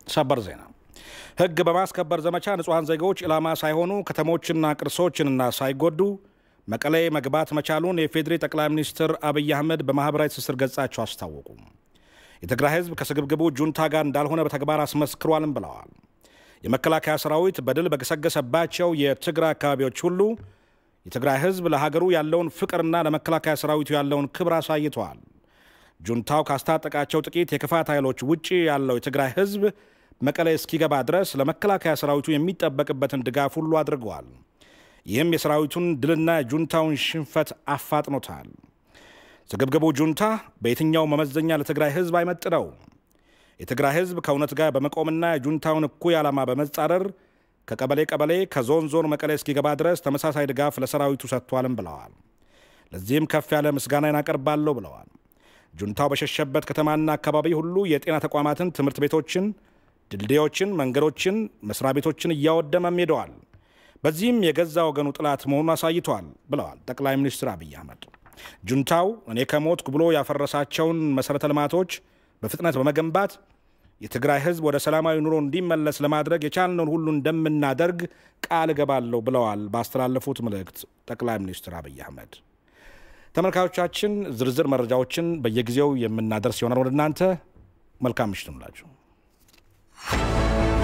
ሰበር ዜና ሕግ በማስከበር ዘመቻ ንጹሐን ዜጎች ኢላማ ሳይሆኑ ከተሞችና ቅርሶችንና ሳይጎዱ መቀሌ መግባት መቻሉን የፌዴሪ ጠቅላይ ሚኒስትር አብይ አህመድ በማኅበራዊ ትስስር ገጻቸው አስታወቁ። የትግራይ ሕዝብ ከስግብግቡ ጁንታ ጋር እንዳልሆነ በተግባር አስመስክሯልም ብለዋል። የመከላከያ ሰራዊት በድል በገሰገሰባቸው የትግራይ አካባቢዎች ሁሉ የትግራይ ሕዝብ ለሀገሩ ያለውን ፍቅርና ለመከላከያ ሰራዊቱ ያለውን ክብር አሳይተዋል። ጁንታው ካስታጠቃቸው ጥቂት የክፋት ኃይሎች ውጭ ያለው የትግራይ ሕዝብ መቀሌ እስኪገባ ድረስ ለመከላከያ ሰራዊቱ የሚጠበቅበትን ድጋፍ ሁሉ አድርገዋል። ይህም የሰራዊቱን ድልና ጁንታውን ሽንፈት አፋጥኖታል። ስግብግቡ ጁንታ በየትኛው መመዘኛ ለትግራይ ሕዝብ አይመጥነው። የትግራይ ሕዝብ ከእውነት ጋር በመቆምና የጁንታውን እኩይ ዓላማ በመጻረር ከቀበሌ ቀበሌ ከዞን ዞን መቀሌ እስኪገባ ድረስ ተመሳሳይ ድጋፍ ለሰራዊቱ ሰጥቷልም ብለዋል። ለዚህም ከፍ ያለ ምስጋናን አቀርባለሁ ብለዋል። ጁንታው በሸሸበት ከተማና አካባቢ ሁሉ የጤና ተቋማትን፣ ትምህርት ቤቶችን፣ ድልድዮችን፣ መንገዶችን፣ መስሪያ ቤቶችን እያወደመም ሄደዋል። በዚህም የገዛ ወገኑ ጥላት መሆኑን አሳይቷል ብለዋል ጠቅላይ ሚኒስትር አብይ አህመድ። ጁንታው እኔ ከሞትኩ ብሎ ያፈረሳቸውን መሠረተ ልማቶች በፍጥነት በመገንባት የትግራይ ሕዝብ ወደ ሰላማዊ ኑሮ እንዲመለስ ለማድረግ የቻልነውን ሁሉ እንደምናደርግ ቃል እገባለሁ ብለዋል ባስተላለፉት መልእክት ጠቅላይ ሚኒስትር አብይ አህመድ። ተመልካቾቻችን ዝርዝር መረጃዎችን በየጊዜው የምናደርስ ይሆናል ወደ እናንተ። መልካም ምሽት ይሁንላችሁ።